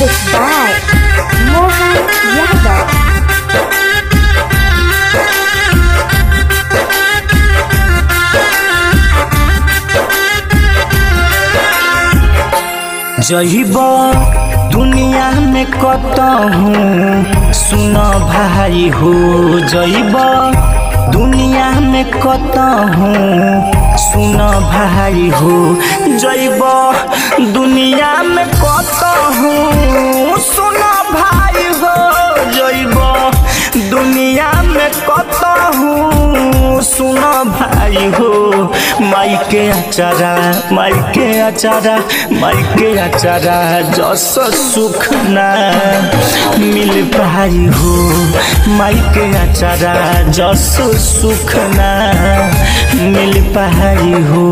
Music by Mohan Yadav. जहिब दुनिया में कतहूँ सुन भाई हो जइब दुनिया में कतहूँ सुन भाई हो जइब दुनिया में कतहूँ सुन भाई हो जइब दुनिया में कतहूँ सुन भाई हो माई के अचारा माई के अचारा माई के अचारा जस सुख ना मिल पाई हो माई के अचारा जस सुख ना मिल पाई हो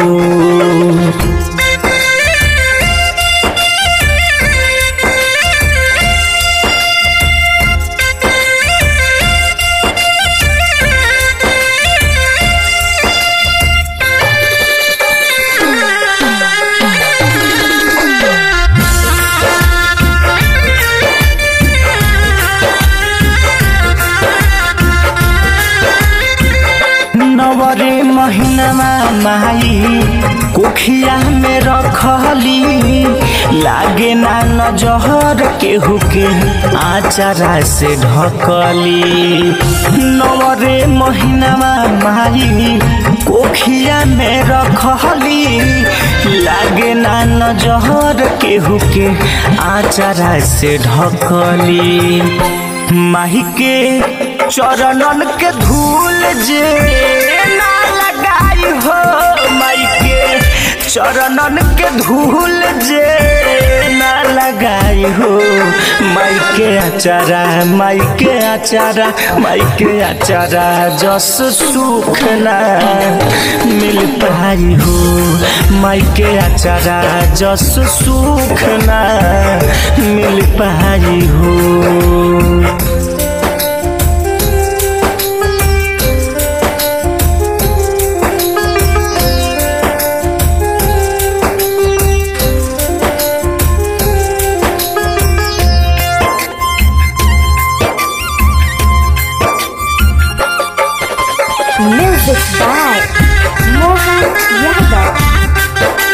नवरे महीनामा माई कोखिया में रखली लागे ना नजहर केहू के आचारा से ढकली नवरे महीनामा माई कोखिया में रखली लागे ना नजहर केहू के आचारा से ढकली माही के चरणन के धूल जे ना लगाई हो माई के चरणन के धूल जे ना लगाई हो माई के अचारा माई के अचारा माई के अचारा जस सुख ना मिल पाई हो माई के अचारा जस सुख ना मिल पाई हो Music by Mohan Yadav.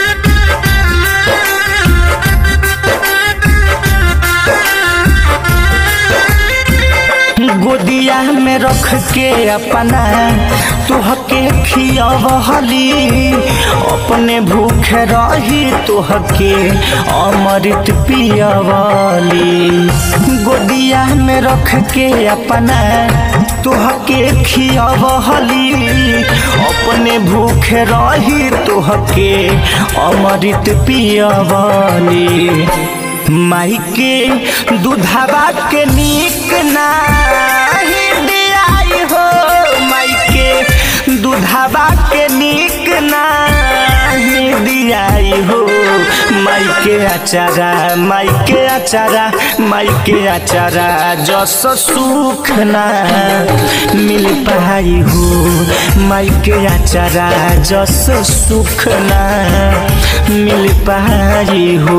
गोदिया में रख के अपना तुहके खियवहली अपने भूखे रही तुहके अमृत पियवली गोदिया में रख के अपना तुहके खियवहली अपने भूखे रही तुहके अमृत पियवली माई के दूधवा के नीक नाही दियाई हो माई के दूधवा के नीक नाही दियाई हो माई के अचारा माई के अचारा माई के अचारा जस सुख ना मिल पाई हो माई के अचारा जस सुख ना मिल पाई हो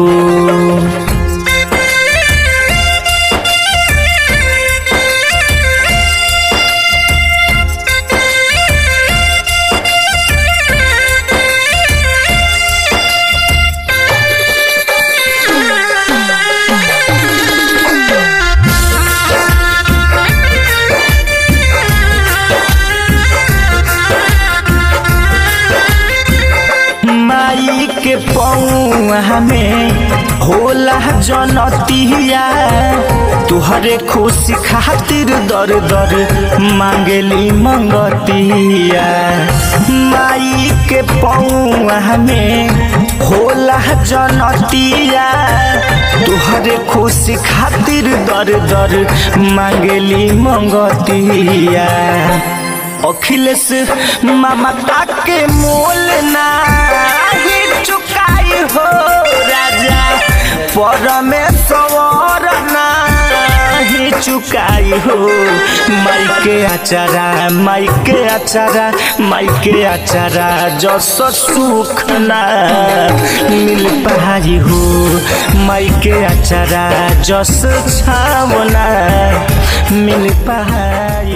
माई के पौआ में होला जनतिया तुहरे खुशी खातिर दर दर मांगली मंगतिया माई के पौआ में होला जनतिया तुहरे खुशी खातिर दर दर मांगली मंगतिया अखिलेश ममता के मोल नाही चुकाई हो राजा परमेश्वर नाही चुकाई हो माई के अचारा माई के अचारा माई के अचारा जस सुख ना मिल पाई हो माई के अचारा जस छावना मिल पाई